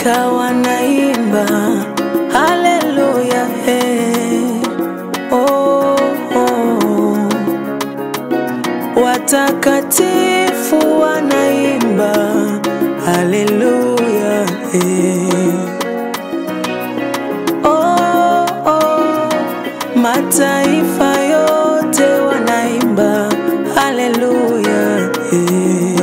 Malaika wanaimba haleluya, hey. oh, oh. Watakatifu wanaimba haleluya, hey. oh, oh. Mataifa yote wanaimba haleluya, hey.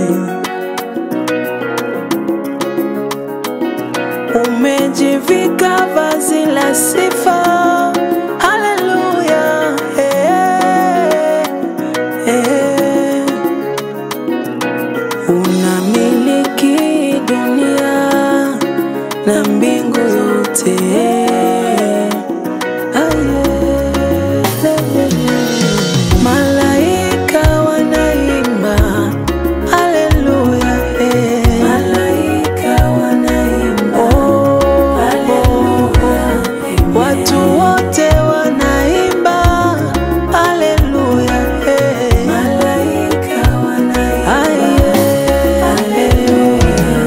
Umejivika vazi la sifa haleluya, eh, eh. Unamiliki dunia na mbingu zote Ah, yeah. Malaika wanaimba haleluya, eh. Oh, Watu wote wanaimba haleluya, eh. Ah, yeah.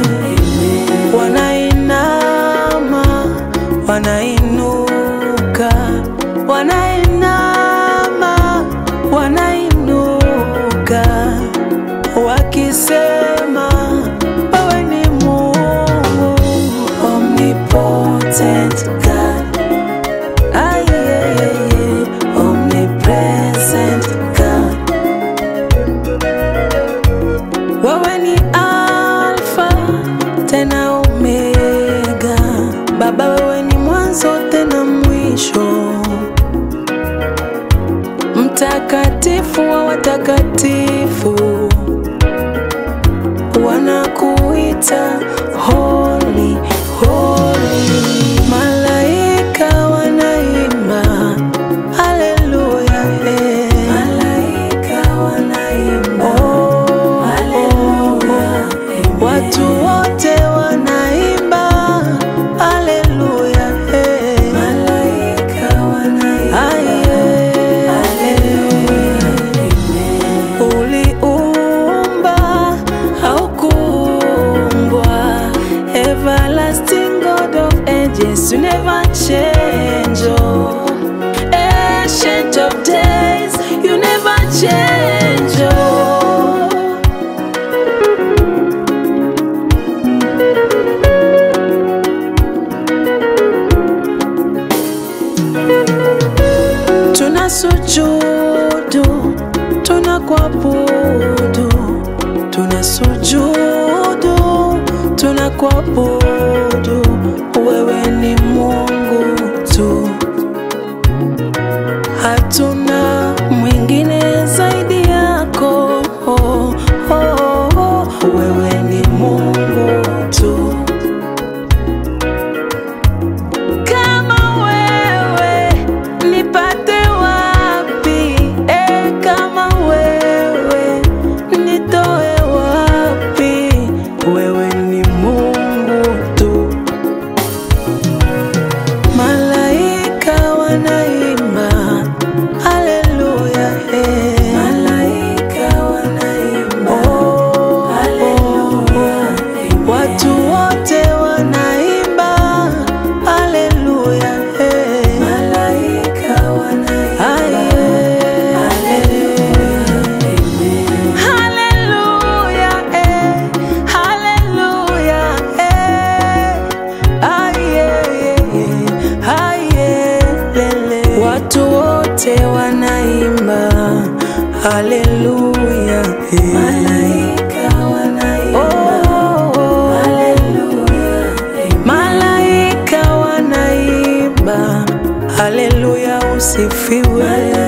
Wanainama, wanainuka, wanainama, wanainuka, wakisema wewe ni Mungu omnipotent God. Ah, yeah, yeah, yeah. Omnipresent God. Wewe ni Alfa tena Omega, Baba wewe ni mwanzo tena mwisho, mtakatifu wa watakatifu, wanakuita holy, holy. Malaika wanaimba haleluya, eh. Oh, oh, Watu wote wanaimba haleluya, eh. Ah, yeah. Uliumba haukuumbwa, everlasting God of ages, you never change. Oh. Ancient of days, you never change. Oh. Tunasujudu, tunakuabudu, tunasujudu, tunakuabudu. Wewe ni Mungu tu, hatuna mwingine zaidi yako. Oh, oh, oh. Wewe ni Mungu tu. Kama wewe nipate wapi? E, kama wewe nitoe wapi? Wewe ni Mungu tu. Malaika wanaimba haleluya, eh. Oh, Watu wote wanaimba haleluya, eh. Ah, yeah. Haleluya, eh. Haleluya, eh. Ah, yeah, yeah, yeah. Ah, yeah, lele. Watu wote wanaimba haleluya, eh. Oh, Malaika wanaimba haleluya, usifiwe